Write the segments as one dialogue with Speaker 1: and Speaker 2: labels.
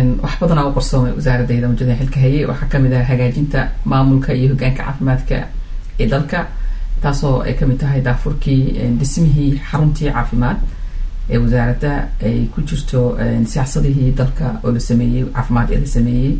Speaker 1: wax badanaa u qarsoomay wasaaradayda mujada xilka hayay waxaa kamid ah hagaajinta maamulka iyo hogaanka caafimaadka ee dalka taasoo ay kamid tahay daafurkii dhismihii xaruntii caafimaad ee wasaaradda ay ku jirto siyaasadihii dalka oo la sameeyey caafimaad ee la sameeyey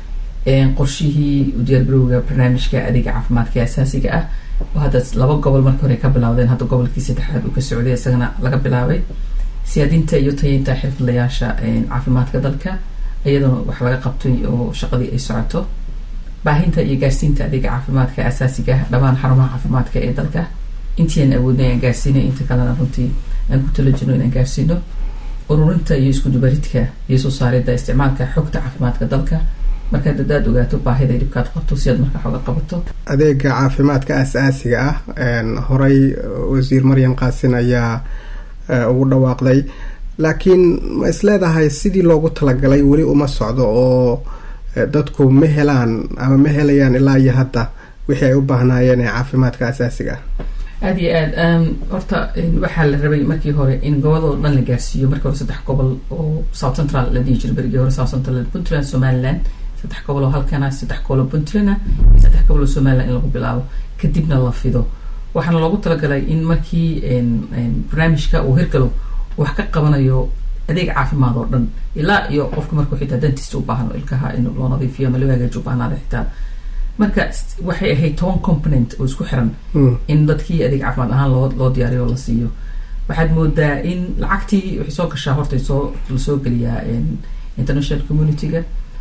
Speaker 1: qorshihii udiyaargarowga barnaamijka adeega caafimaadka ee asaasiga ah oo hadda laba gobol markii hore ka bilawdeen hadda gobolkii saddexaad uu ka socday isagana laga bilaabay siyaadinta iyo tayeynta xirfadlayaasha caafimaadka dalka iyadana wax laga qabtay oo shaqadii ay socoto baahinta iyo gaarsiinta adeega caafimaadka asaasiga ah dhammaan xarumaha caafimaadka ee dalka intii aan awoodnay aan gaarsiinay inta kalena runtii aan ku tala jirno inaan gaarsiino ururinta iyo iskudubaridka iyo soo saaridda isticmaalka xogta caafimaadka dalka markaad hadaad ogaato baahida dhibkaad qabto si aad marka xooga qabato
Speaker 2: adeega caafimaadka aas-aasiga ah horey wasiir maryam qaasin ayaa ugu dhawaaqday laakiin ma is leedahay sidii loogu talagalay weli uma socdo oo dadku ma helaan ama ma helayaan ilaa iyo hadda wixii ay u baahnaayeen ee caafimaadka asaasiga ah
Speaker 1: aada iyo aad horta waxaa la rabay markii hore in gobolada dhan la gaarsiiyo markii hore saddex gobol oo south central la dhihi jiro berigii hore south central puntland somaliland saddex gobol oo halkana saddex gobol oo puntland ah iyo saddex gobol oo somaliland in lagu bilaabo kadibna la fido waxaana loogu talagalay in markii barnaamijka uu hirgalo wax ka qabanayo adeeg caafimaad oo dhan ilaa iyo qofka markuu xitaa dentist u baahno ilkaha in loo nadiifiyo ama loo hagaaji u baahnaada xitaa marka waxay ahayd toban component oo isku xiran in dadkii adeeg caafimaad ahaan loo loo diyaariyo oo la siiyo waxaad moodaa in lacagtii waxay soo gashaa horta soo lasoo geliyaa international community-ga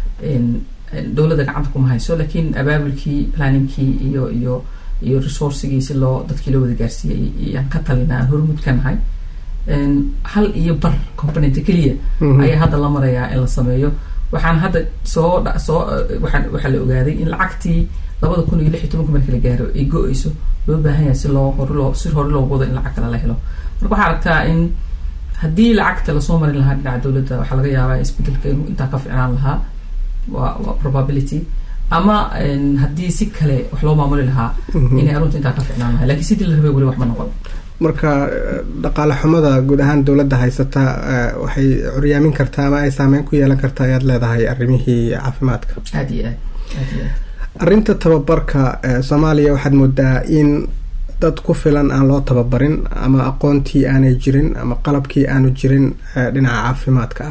Speaker 1: dowladda gacanta kuma hayso laakiin abaabulkii planningkii iyo iyo iyo resourcigii si loo dadkii loo wada gaarsiiyay ayaan ka talina aan hormud ka nahay hal iyo bar component keliya ayaa hadda la marayaa in la sameeyo waxaan hadda soo soo waxaa waxaa la ogaaday in lacagtii labada kun iyo lix iyo tobanka markii la gaaro ay go-eyso loo baahan yahay si loo hore loo si hore loogu wado in lacag kale la helo marka waxaa aragtaa in haddii lacagta lasoo marin lahaa dhinaca dowladda waxaa laga yaabaa isbedelka inuu intaa ka ficnaan lahaa waa waa probability ama haddii si kale wax loo maamuli lahaa inay arunta intaa ka ficnaan lahaa lakiin sidii la rabay weli wax ma noqon
Speaker 2: marka dhaqaale xumada guud ahaan dowladda haysata waxay curyaamin kartaa ama ay saameyn ku yeelan kartaa ayaad leedahay arrimihii caafimaadka
Speaker 1: aada iyo aad aada iyo aad
Speaker 2: arrinta tababarka soomaaliya waxaad moodaa in dad ku filan aan loo tababarin ama aqoontii aanay jirin ama qalabkii aanu jirin dhinaca caafimaadka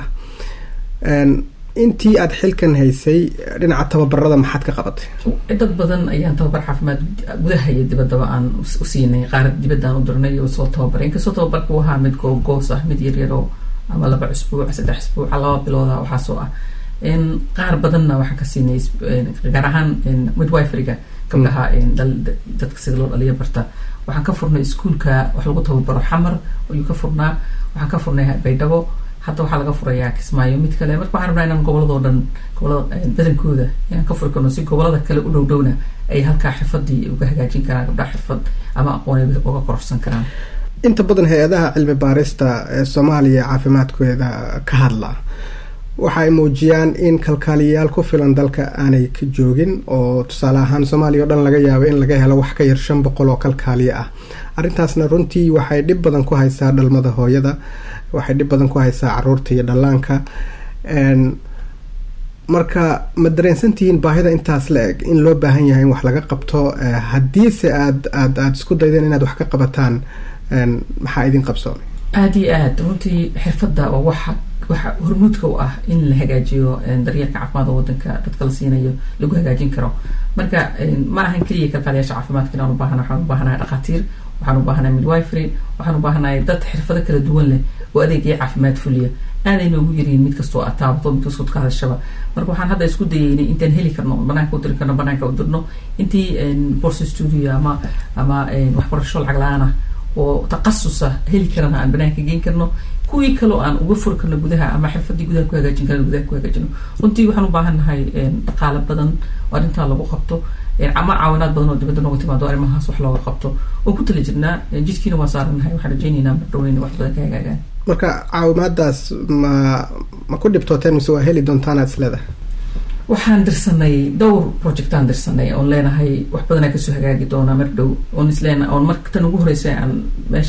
Speaker 2: ah intii aada xilkan haysay dhinaca tababarada maxaad ka qabatay
Speaker 1: dad badan ayaan tababar caafimaad gudaha iyo dibaddaba aan u siinay qaar dibadda aan u dirnay oo soo tababaray inkastoo tababarka u ahaa mid googoos ah mid yaryaro ama laba cusbuuc saddex cusbuuca laba bilooda waxaasoo ah qaar badanna waxaan ka siinay gaar ahaan midwiferyga gabdhaha dadka sida loo dhaliya barta waxaan ka furnay iskuolka wax lagu tababaro xamar ayuu ka furnaa waxaan ka furnay baydhabo hadda waxaa laga furayaa kismaayo mid kale marka waxaan rabnaa inaan goboladoo dhan gobolada badankooda inaan ka furi karno si gobolada kale u dhow dhowna ay halkaa xirfadii uga hagaajin karaan gabdhaha xirfad ama aqoon uga kororsan karaan
Speaker 2: inta badan hay-adaha cilmi baarista ee soomaaliya caafimaadkooda ka hadla waxa ay muujiyaan in kalkaaliyayaal ku filan dalka aanay ka joogin oo tusaale ahaan soomaaliya o dhan laga yaabo in laga helo wax ka yar shan boqol oo kalkaaliya ah arrintaasna runtii waxay dhib badan ku haysaa dhalmada hooyada waxay dhib badan ku haysaa caruurta iyo dhallaanka marka ma dareensantihiin baahida intaas la eg in loo baahan yahay in wax laga qabto haddiise aad aad aada isku daydeen inaad wax ka qabataan maxaa idin qabsoomay
Speaker 1: aada iyo aad runtii xirfadda oo waxa waxa hormuudka u ah in la hagaajiyo daryeelka caafimaadka wadanka dadka la siinayo lagu hagaajin karo marka ma ahan keliya kalkaaliyaasha caafimaadka inaan ubaahana waxaan ubaahanahay dhakhaatiir waxaan ubaahanahay midwifery waxaan ubaahanahay dad xirfado kala duwan leh oo adeegaya caafimaad fuliya aaday noogu yariin mid kastoo aad taabato mid kastoo ka hadashaba marka waxaan hadda isku dayeynay intaan heli karno banaanka u diri karno banaanka u dirno intii borse studio ama ama waxbarasho lacag la-aan ah oo taqasusa heli karana aan banaanka geyn karno kuwii kaloo aan uga furi karno gudaha ama xirfadii gudaha ku hagaajin karna gudaha ku hagaajino runtii waxaan u baahan nahay dhaqaale badan oo arrintaa lagu qabto ama caawinaad badan oo dibadda nooga timaado arrimahaas wax looga qabto oo ku tali jirnaa jidkiina waa saaranahay waxaan rajaynaynaa mardhoweyn wax badan ka hagaagaan
Speaker 2: marka caawimaadaas ma ma ku dhibtooteen mise waa heli doontaanaad is leedahay
Speaker 1: waxaan dirsanay dhowr projectaan dirsanay oon leenahay wax badanaa kasoo hagaagi doonaa mar dhow oon isleena oon marka tan ugu horeysa aan meesha aan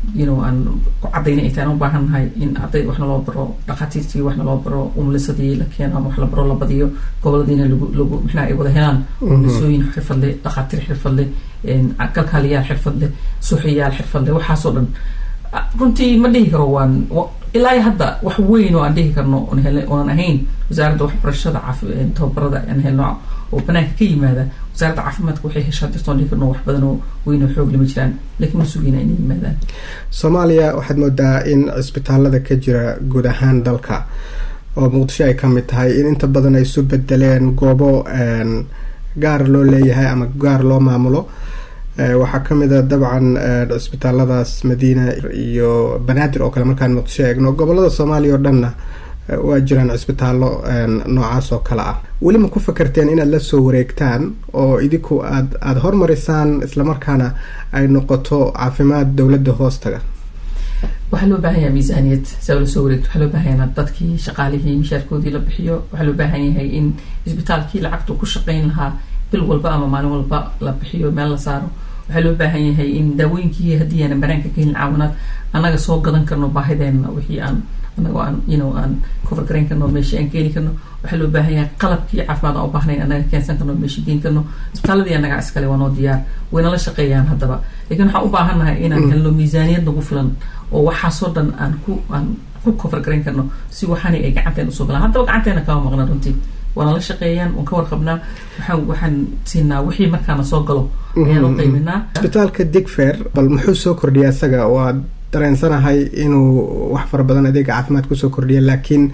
Speaker 1: you know aan ku cadayna ay tahay aan u baahan nahay in arday waxna loo baro dhakhaatiirtii waxna loo baro umulisadii la keeno ama wax la baro la badiyo goboladiina lagu lagu maxna ay wada helaan umulisooyin xirfad leh dhakhaatiir xirfad leh kalkaaliyaal xirfad leh suuxiyaal xirfad leh waxaasoo dhan runtii ma dhihi karo waan ilaa hadda wax weyn oo aan dhihi karno oonan ahayn wasaaradda waxbarashada tababarada aan helno oo banaanka ka yimaada wasaaradda caafimaadka waxay heshaa dirtoon dhihi karno wax badan oo weyn oo xoog lama jiraan laakiin ma sugayna inay yimaadaan
Speaker 2: soomaaliya waxaad moodaa in cisbitaalada ka jira guud ahaan dalka oo muqdisho ay ka mid tahay in inta badan ay isu bedeleen goobo gaar loo leeyahay ama gaar loo maamulo waxaa ka mid a dabcan cisbitaaladaas madiina iyo banaadir oo kale markaan muqdisho eegno gobolada soomaaliya oo dhanna waa jiraan cisbitaallo noocaas oo kale ah weli ma ku fakarteen inaad la soo wareegtaan oo idinku aad aada hormarisaan islamarkaana ay noqoto caafimaad dowladda hoostaga
Speaker 1: waxaa loo baahan yahay miisaaniyad saa la soo wareegto waxaa loo baahan yahay dadkii shaqaalihii mishaarkoodii la bixiyo waxaa loo baahan yahay in isbitaalkii lacagtu ku shaqayn lahaa bil walba ama maalin walba la bixiyo meel la saaro waxaa loo baahan yahay in daawooyinkii haddii aanan banaanka ka helin caawinaad annaga soo gadan karno baahideena wixii aan anagoo aan you know aan cover garayn karno meeshii aan keeni karno waxaa loo baahan yahay qalabkii caafimaad aan u baahnayn annaga keensan karno meeshii geen karno isbitaaladii annaga iskale waa noo diyaar wayna la shaqeeyaan haddaba laakiin waxaan u baahannahay inaan helno miisaaniyad nagu filan oo waxaasoo dhan aan ku aan ku cover garayn karno si waxaani ay gacanteena usoo galaan haddaba gacanteena kama maqna runtii waana la shaqeeyaan waan ka warqabnaa waxaan waxaan siinaa wixii markaana soo galo ayaan u qayminaa
Speaker 2: isbitaalka digfer bal muxuu soo kordhiya isaga waa dareensanahay inuu wax fara badan adeega caafimaad kusoo kordhiya laakiin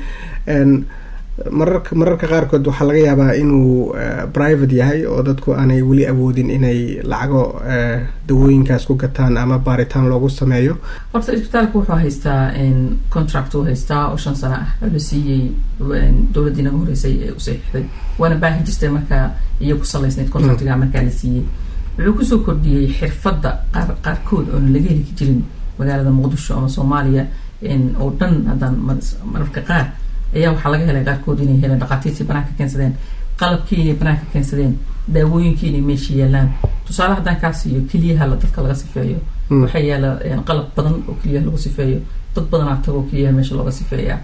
Speaker 2: mararka mararka qaarkood waxaa laga yaabaa inuu private yahay oo dadku aanay weli awoodin inay lacago dawooyinkaas ku gataan ama baaritaan loogu sameeyo
Speaker 1: horta isbitaalka wuxuu haystaa contract uu haystaa oo shan sano ah oo la siiyey dowladdii naga horeysay ee u saxiixday waana baahi jirtay markaa iyo ku salaysnayd contractiga markaa la siiyey wuxuu kusoo kordhiyey xirfadda qaar qaarkood oona laga heli jirin magaalada muqdisho ama soomaaliya oo dhan haddaan mararka qaar ayaa waxaa laga helay qaarkood inay heleen dhakhaatiirtii banaanka keensadeen qalabkii inay banaanka keensadeen daawooyinkii inay meesha yaalaan tusaale haddaan kaa siiyo keliyaha dadka laga sifeeyo waxaa yaala qalab badan oo keliyaha lagu sifeeyo dad badanaa tago keliyaha meesha looga sifeeyaa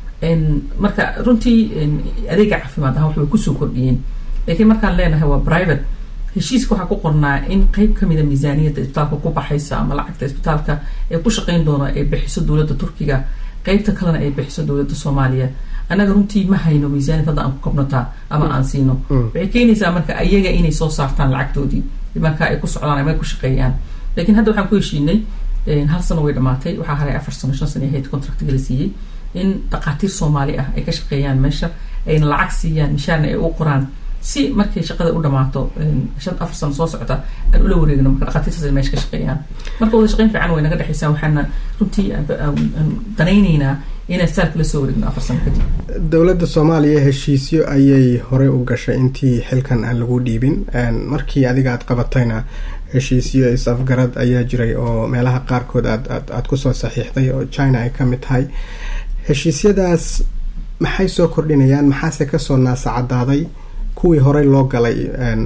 Speaker 1: marka runtii adeega caafimaad ahaan waxbay kusoo kordhiyeen laakiin markaan leenahay waa private heshiiska waxaa ku qornaa in qeyb kamida miisaaniyadda isbitaalka ku baxaysa ama lacagta isbitaalka ee ku shaqayn doona ay bixiso dowladda turkiga qeybta kalena ay bixiso dowladda soomaaliya annaga runtii ma hayno miisaaniyad hadda aan ku kabnataa ama aan siino waxay keenaysaa marka ayaga inay soo saartaan lacagtoodii marka ay ku socdaan ama ay ku shaqeeyaan laakiin hadda waxaan ku heshiinay hal sano way dhamaatay waxaa haray afar sano shan sano ahayd contractiga la siiyey in dhakhaatiir soomaali ah ay ka shaqeeyaan meesha ayna lacag siiyaan mishaarna ay u qoraan si markay shaqada u dhamaato shan afar sano soo socota aan ula wareegno marka dhakhaatiirtaas meesha ka shaqeeyaan marka wada shaqeyn fiican way naga dhexeysaa waxaana runtii aan danaynaynaa inaan staalka la soo wareegno afar sano kadib
Speaker 2: dowladda soomaaliya heshiisyo ayay horey u gashay intii xilkan aan lagu dhiibin markii adiga aad qabatayna heshiisyo is-afgarad ayaa jiray oo meelaha qaarkood aad aad aada kusoo saxiixday oo china ay ka mid tahay heshiisyadaas maxay soo kordhinayaan maxaase kasoo naasacadaaday kuwii horey loo galay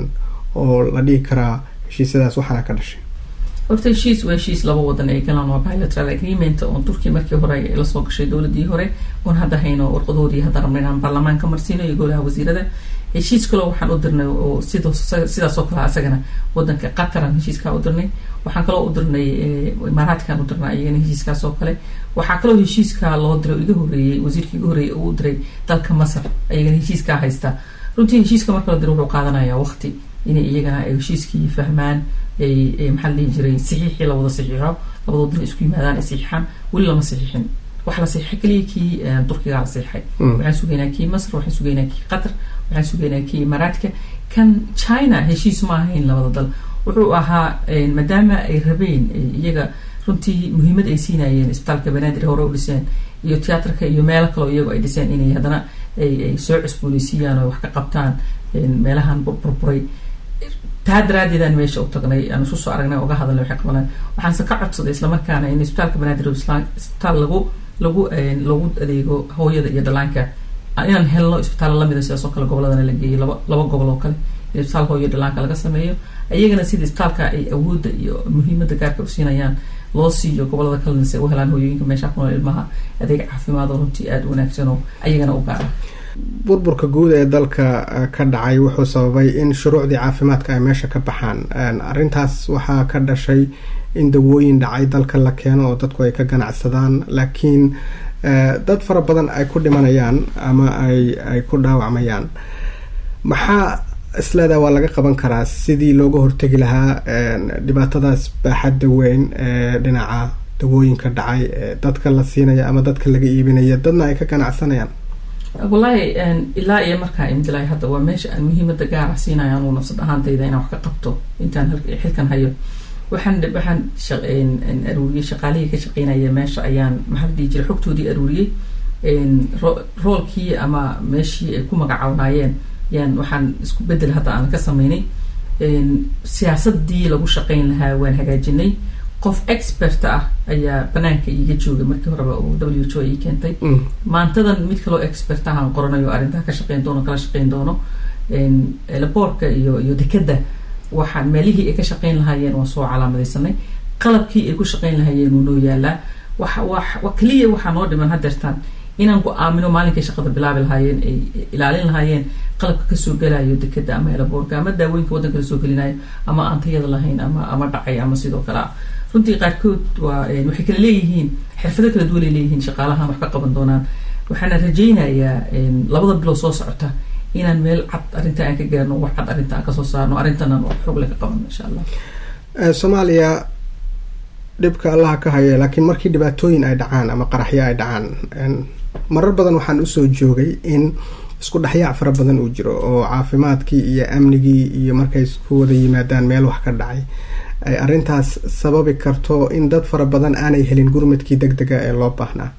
Speaker 2: oo la dhihi karaa heshiisyadaas waxaana ka dhashay
Speaker 1: horta heshiis waa heshiis laba wadan ay galaan waa bilateral agreement oon turkiya markii hore ay lasoo gashay dowladii hore oon hadda hayno warqadoodii hadda rabna inaan baarlamaanka marsiino iyo golaha wasiirada heshiis kaloo waxaan u dirnay oo sid sidaas oo kale asagana wadanka qataran heshiiskaa u dirnay waxaan kaloo u dirnay imaaraadkan u dirnay iyagana heshiiskaas oo kale waxaa kaloo heshiiskaa loo diray iga horeeyey wasiirka iga horeeyey uu diray dalka masar ayagana heshiiskaa haysta runtii heshiiska marka la diro wuxuu qaadanayaa waqti inay iyagana ay heshiiskii fahmaan ay maxaa la dhihi jiray saxiixii la wada saxiixo labadood dina isku yimaadaan ay saxiixaan weli lama saxiixin waxa la saxiixay keliya kii turkigaa la saxiixay waxaan sugaynaa kii masr waxaan sugaynaa kii qatar waxaan sugaynaa kii imaaraadka kan china heshiis ma ahayn labada dal wuxuu ahaa maadaama ay rabeen iyaga runtii muhiimad ay siinayeen isbitaalka banaadir hore u dhiseen iyo tiyaatarka iyo meelo kaleo iyago ay dhiseen inay haddana ay soo cusbooneysiiyaan oo wax ka qabtaan meelahan burburay taa daraadeedaan meesha u tagnay aan isu soo aragnay uga hadalnay waxay qabanaan waxaanse ka codsaday islamarkaana in isbitaalka banaadir isbitaal lagu lagu lagu adeego hooyada iyo dhalaanka inaan helno isbitaal lamida sidaas oo kale goboladana la geeyay laba laba gobol oo kale in isbitaal hooyo dhalaanka laga sameeyo iyagana sida isbitaalka ay awoodda iyo muhiimadda gaarka u siinayaan loo siiyo gobolada kalena si ay u helaan hooyooyinka meesha ku nool ilmaha adeeg caafimaad oo runtii aada u wanaagsan oo ayagana u gaara
Speaker 2: burburka guud ee dalka ka dhacay wuxuu sababay in shuruucdii caafimaadka ay meesha ka baxaan arrintaas waxaa ka dhashay in dawooyin dhacay dalka la keeno oo dadku ay ka ganacsadaan laakiin dad fara badan ay ku dhimanayaan ama ay ay ku dhaawacmayaan maxaa isleedaa waa laga qaban karaa sidii looga hortegi lahaa dhibaatadaas baaxadda weyn ee dhinaca dawooyinka dhacay ee dadka la siinaya ama dadka laga iibinaya dadna ay ka ganacsanayaan
Speaker 1: wallaahi ilaa iyo markaa imdilay hadda waa meesha aan muhiimada gaara siinaya anuu nafsad ahaantayda inaan wax ka qabto intaan xilkan hayo waxaan waxaan aruuriyey shaqaalihii ka shaqeynaya meesha ayaan maxaa la dhihi jiray xogtoodii aruuriyey roolkii ama meeshii ay ku magacawnaayeen yaan waxaan isku bedel hadda aan ka sameynay siyaasadii lagu shaqeyn lahaa waan hagaajinay qof expert ah ayaa banaanka iiga joogay markii horeba oo w h o ii keentay maantadan mid kaloo expert ah aan qoranayo arrintaa ka shaqeyn doono kala shaqeyn doono laboorka iyo iyo dekeda waxaan meelihii ay ka shaqeyn lahaayeen waan soo calaamadaysanay qalabkii ay ku shaqeyn lahaayeen uu noo yaalaa waxa wa keliya waxaa noo dhiman hadeertaan inaan go-aamino maalinkay shaqada bilaabi lahaayeen ay ilaalin lahaayeen qalabka kasoo gelayo dekeda ama elaboorka ama daawooyinka waddanka lasoo gelinayo ama aan tayada lahayn ama ama dhacay ama sidoo kale ah runtii qaarkood waa waxay kala leeyihiin xirfado kala duwan ay leeyihiin shaqaalahan wax ka qaban doonaan waxaana rajaynayaa labada bilow soo socota inaan meel cad arrinta aan ka gaarno wax cad arrinta aan kasoo saarno arrintanan wax xoog leh ka qabanno insha allah
Speaker 2: soomaaliya dhibka allaha ka haya laakiin markii dhibaatooyin ay dhacaan ama qaraxyo ay dhacaan marar badan waxaan usoo joogay in isku dhexyaac fara badan uu jiro oo caafimaadkii iyo amnigii iyo markay isku wada yimaadaan meel wax ka dhacay ay arrintaas sababi karto in dad fara badan aanay helin gurmadkii deg dega ee loo baahnaa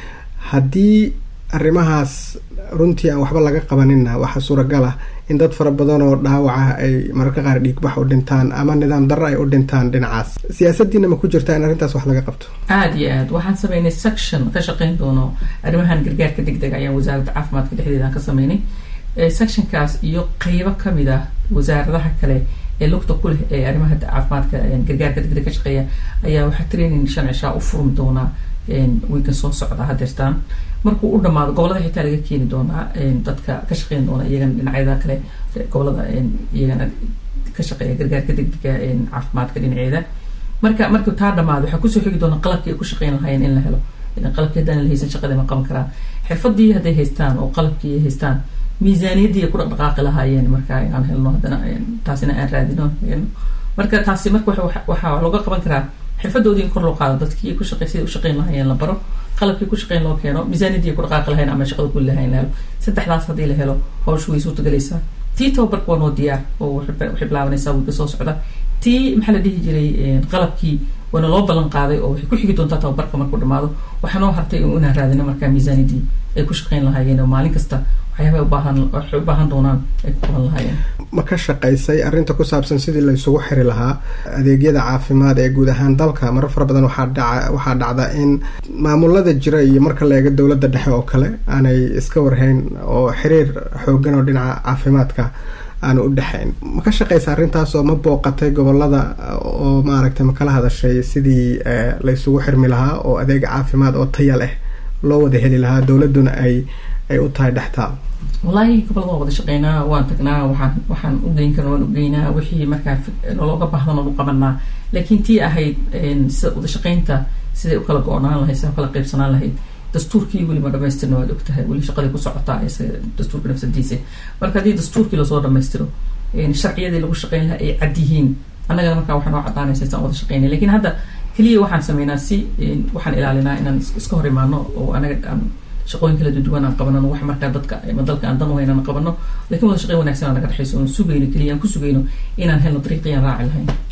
Speaker 2: haddii arrimahaas runtii aan waxba laga qabaninna waxaa suuragal ah in dad fara badan oo dhaawaca ay mararka qaar dhiigbax u dhintaan ama nidaam darro ay u dhintaan dhinacaas siyaasadiina ma ku jirta in arrintaas wax laga qabto
Speaker 1: aada iyo aad waxaan sameynay section ka shaqeyn doono arrimahan gargaarka deg dega ayaan wasaaradda caafimaadka dhexdeeda aan ka sameynay sectionkaas iyo qeybo kamid ah wasaaradaha kale ee lugta ku leh ee arrimaha caafimaadka gargaarka deg deg ka shaqeeya ayaa waxaa training shan cishaa u furmi doonaa wiikan soo socda hadeertaan markuu u dhamaado gobolada xitaa laga keeni doonaa dadka ka shaqeyn doona iyagana dhinacyada kale gobolada iyagana ka shaqeeya gargaarka degdega caafimaadka dhinaceeda marka markuu taa dhamaado waxaa kusoo xigi doona qalabkii ay ku shaqeyn lahaayeen in la helo qalabkii haddaan la haysan shaqadii ma qaban karaan xirfadii hadday haystaan oo qalabkii ay haystaan miisaaniyaddii ay ku dhaqdhaqaaqi lahaayeen marka inaan helno haddana taasina aan raadino marka taasi marka waxaa looga qaban karaa xirfadoodii in kor loo qaado dadkii ku shaqey siday u shaqeyn lahaayeen la baro qalabkii ku shaqeyn loo keeno miisaaniyadii ku dhaqaaqi lahayn ama shaqada kuli lahayn la helo saddexdaas haddii la helo hawshu way suurtagelaysaa tii tababarka waa noo diyaar oo waxay bilaabanaysaa wiilka soo socda tii maxaa la dhihi jiray qalabkii waana loo ballan qaaday oo waxay ku xigi doontaa tababarka markuu dhamaado waxaa noo hartay inaan raadino markaa miisaaniyadii ay ku shaqeyn lahaayeen oo maalin kasta waxyaaba ubaahan waxay u baahan doonaan ay ku qaban lahaayeen
Speaker 2: ma ka shaqaysay arrinta ku saabsan sidii la isugu xiri lahaa adeegyada caafimaad ee guud ahaan dalka marar fara badan waxaa dhaca waxaa dhacda in maamulada jira iyo marka la eego dowladda dhexe oo kale aanay iska warhayn oo xiriir xoogan oo dhinaca caafimaadka aanu u dhexayn ma ka shaqaysa arrintaas oo ma booqatay gobolada oo maaragtay ma kala hadashay sidii la isugu xirmi lahaa oo adeeg caafimaad oo taya leh loo wada heli lahaa dowladduna ay ay u tahay dhextaal
Speaker 1: wallaahi gobolada waa wada shaqeynaa waan tagnaa waxaan waxaan u geyn karna waan ugeynaa wixii markaa nologa baahdan oon u qabanaa laakiin tii ahayd sida wada shaqeynta siday u kala go-naan lahayd siday u kala qaybsanaan lahayd dastuurkii weli ma dhamaystirna waad ogtahay weli shaqadii ku socotaa dastuurka nafsadiisa marka haddii dastuurkii lasoo dhamaystiro sharciyadii lagu shaqeyn lahaa ay cad yihiin annagana markaa waxaa noo cadaanaysa saan wada shaqeynay lakin hadda keliya waxaan sameynaa si waxaan ilaalinaa inaan iska hor imaano oo anaga aan shaqooyin kala duwan aan qabanano wax markaa dadka ama dalka aan dan uhayn aan qabano lakin wada shaqeyn wanagsan aa naga dhexayso oon sugayno keliya aan ku sugayno inaan helno dariiqii aan raaci lahayn